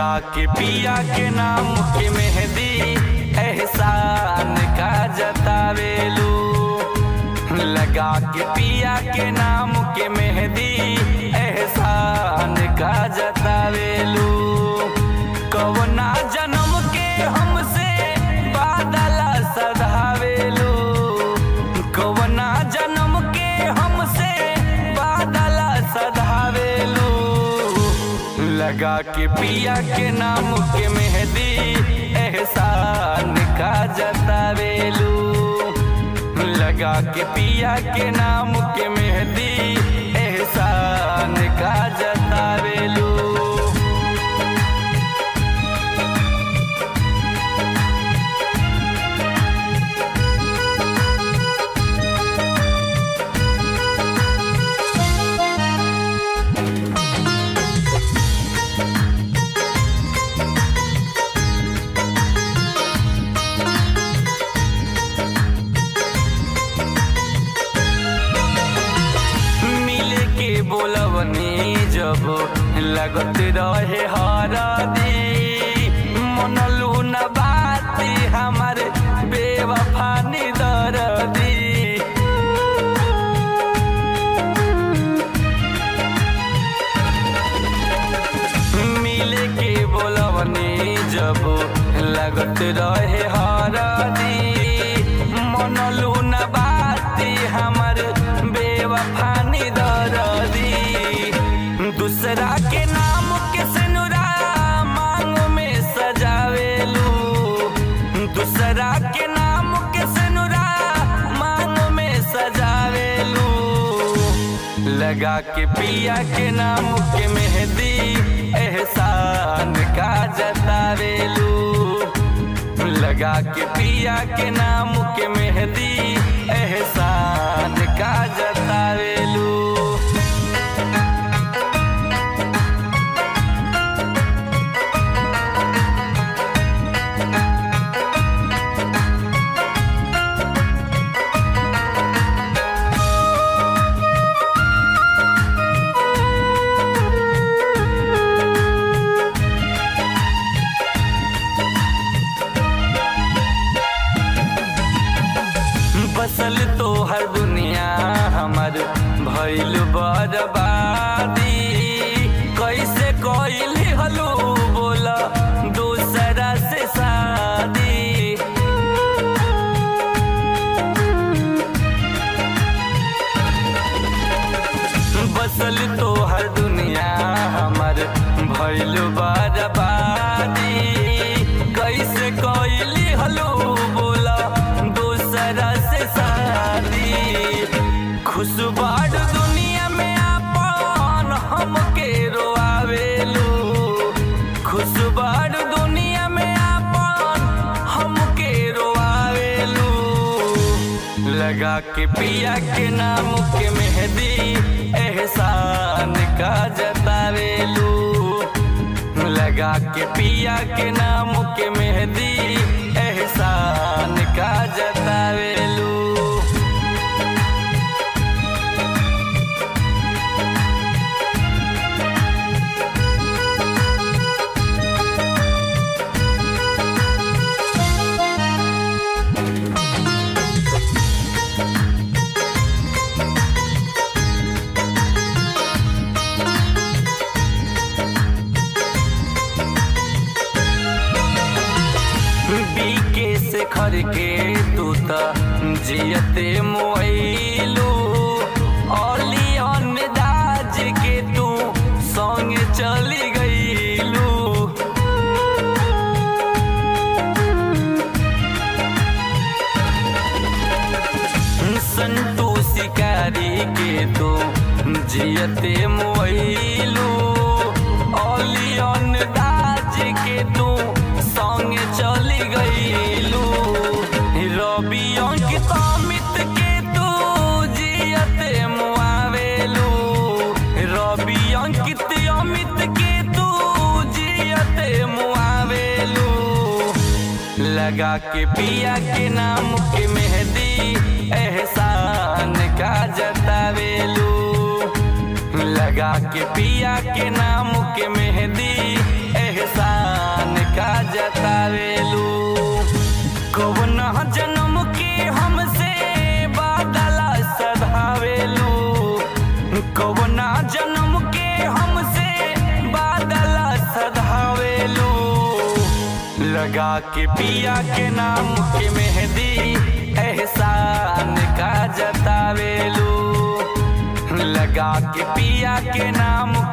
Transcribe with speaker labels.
Speaker 1: लगा के पिया के नाम के मेहंदी एहसान का जतावेलू लगा के पिया के नाम के मेहंदी एहसान का जतावेलू कवना जन्म के हमसे बादल सधावेलू कवना जन्म के हमसे बादल सधावेलू लगा के पिया के नाम के मेहंदी एहसान का जतावेलू लगा के पिया के नाम के मेहंदी एहसान का जतावेलू मिले के बोलवनी जब लगत रहे हरदी मनलू न बात हमार बेवफा दरदी मिले के बोलवनी जब लगत रहे हरदी मनलू न बात हमार बेवफा दरदी दूसरा के नाम के सिनुरा मांग में सजावेलू दूसरा के नाम के सिनुरा मांग में सजावेलू लगा के पिया के नाम के मेहंदी एहसान का जतावेलू लगा के पिया के नाम के मेहंदी एहसान का जतावेलू बसल तो हर दुनिया हमर भइल बर्बादी कैसे कइल हलू बोला दूसरा से शादी बसल तो हर दुनिया हमर भइल बर्बादी कैसे कइल हलू बोला दूसरा से शादी खुशबाड़ दुनिया में आपन हमके रोआवेलू खुशबाड़ दुनिया में आपन हमके रोआवेलू लगा के पिया के नाम के मेहंदी एहसान का जतावेलू लगा के पिया के नाम के मेहंदी एहसान का जतावेलू बीके से खर के तू त जियते मोइलू ओलियन दाज के तू संग चली गईलू संतू शिकारी के तू जियते मोइलू ओलियन दाज के तू संग चली गईलू रवि अंकित अमित के तू जियते मुआवेलू रवि अंकित अमित के तू जियते मुआवेलू लगा के पिया के नाम के मेहंदी एहसान का जतावेलू लगा के पिया के नाम के मेहंदी एहसान का जतावेलू कौन जन्म के हमसे बादला सधावेलू कौन जन्म के हमसे बादला सधावेलू लगा के पिया के नाम के मेहंदी एहसान का जतावेलू लगा के पिया के नाम